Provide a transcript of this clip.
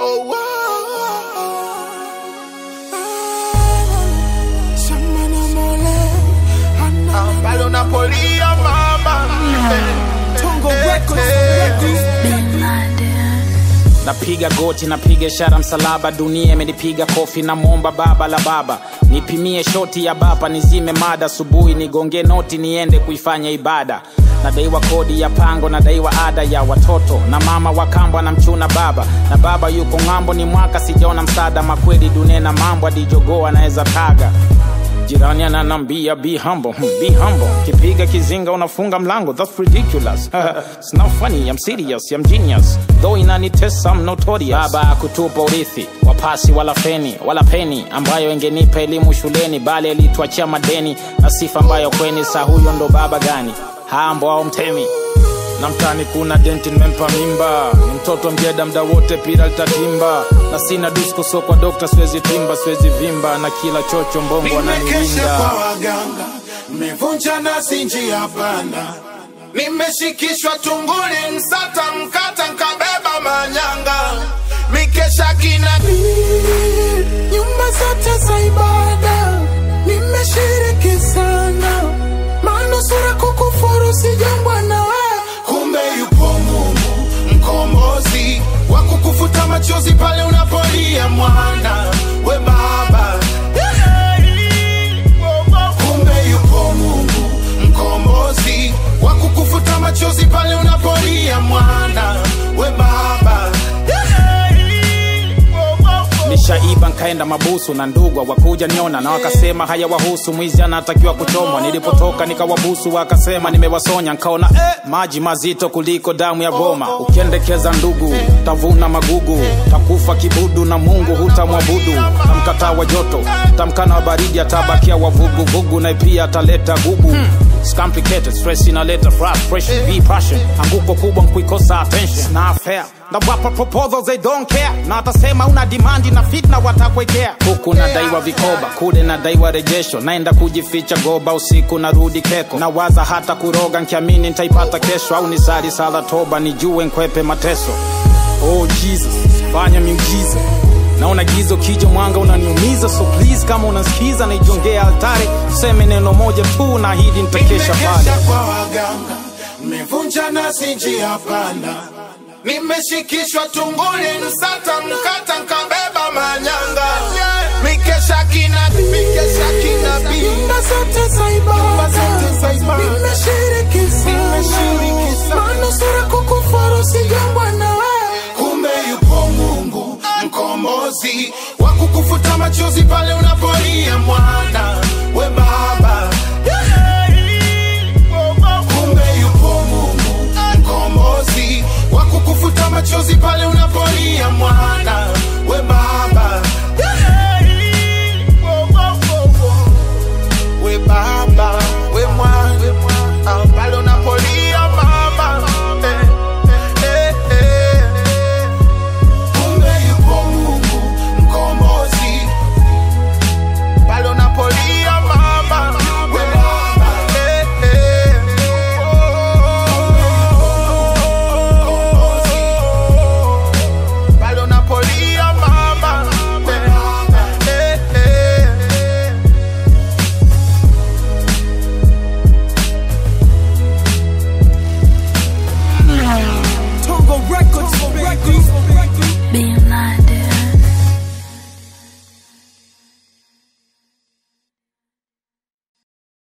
oh, oh. Shamana mole, ana- Palo Napolia mama Tongo Records napiga goti napiga ishara msalaba dunia imenipiga kofi na momba baba la baba nipimie shoti ya bapa nizime mada asubuhi nigonge noti niende kuifanya ibada nadaiwa kodi ya pango nadaiwa ada ya watoto na mama wa kambo anamchuna baba na baba yuko ng'ambo ni mwaka sijaona msaada makweli dunia na mambo adijogoo anaweza taga jirani ananambia be humble hmm, be humble kipiga kizinga unafunga mlango that's ridiculous it's not funny i'm serious i'm genius though inanitesa i'm notorious baba kutupa urithi wapasi wala feni wala peni ambayo ingenipa elimu shuleni bali alituachia madeni na sifa ambayo kweni saa huyo ndo baba gani hambo au mtemi na mtani kuna denti nimempa mimba ni mtoto mjeda mda wote pira litatimba na sina disko so kwa dokta siwezi timba siwezi vimba na kila chocho mbongo Nimekesha ananiwinda kwa waganga, nimevunja nasi njia panda, nimeshikishwa tunguli, msata mkata, nkabeba manyanga, mikesha kinabii, nyumba zote za ibada, nimeshiriki sana, manusura kukufuru sijambwa na wewe, kumbe yupo Mungu mkombozi wa kukufuta machozi pale unapolia mwana we baba kumbe yupo Mungu mkombozi wa kukufuta machozi pale unapolia mwana we baba nishaiba nkaenda mabusu na ndugwa wakuja niona na wakasema haya wahusu mwizi anatakiwa kuchomwa nilipotoka nikawabusu wakasema nimewasonya nkaona eh, maji mazito kuliko damu ya goma ukiendekeza ndugu tavuna magugu takufa kibudu na mungu hutamwabudu tamkataa wa joto tamkana wa baridi atabakia wavuguvugu na pia ataleta gubu It's complicated, stress inaleta frustration, be passion. Anguko kubwa nkuikosa attention. It's not fair. Na wapa proposals they don't care. Na atasema una demand na fitna watakwekea. Huku nadaiwa vikoba, kule nadaiwa rejesho. Naenda kujificha goba usiku narudi keko. Na waza hata kuroga nkiamini nitaipata kesho au nisali sala toba nijue nkwepe mateso. Oh Jesus, fanya miujiza naona gizo kija mwanga unaniumiza so please kama unasikiza naijongea altare useme neno moja tu na hidi nitakesha pale nimekesha kwa waganga nimevunja nasi njia panda nimeshikishwa tunguli msata mkata nkabeba manyanga mikesha kinabii mikesha kinabii nyumba zote za ibada nimeshiriki sana manusura kukufuru sijambwa na wewe kumbe yupo Mungu mkombozi wa kukufuta machozi pale unapolia mwana we baba kumbe yupo Mungu mkombozi wa kukufuta machozi pale unapolia mwana we baba we baba we mwana ah, pale unapolia mama eh, eh, eh, eh. kumbe yupo Mungu mkombozi pale unapolia mama we baba eh, eh, oh. pale unapolia mama eh, eh, eh. Tongo Records, Tongo Records.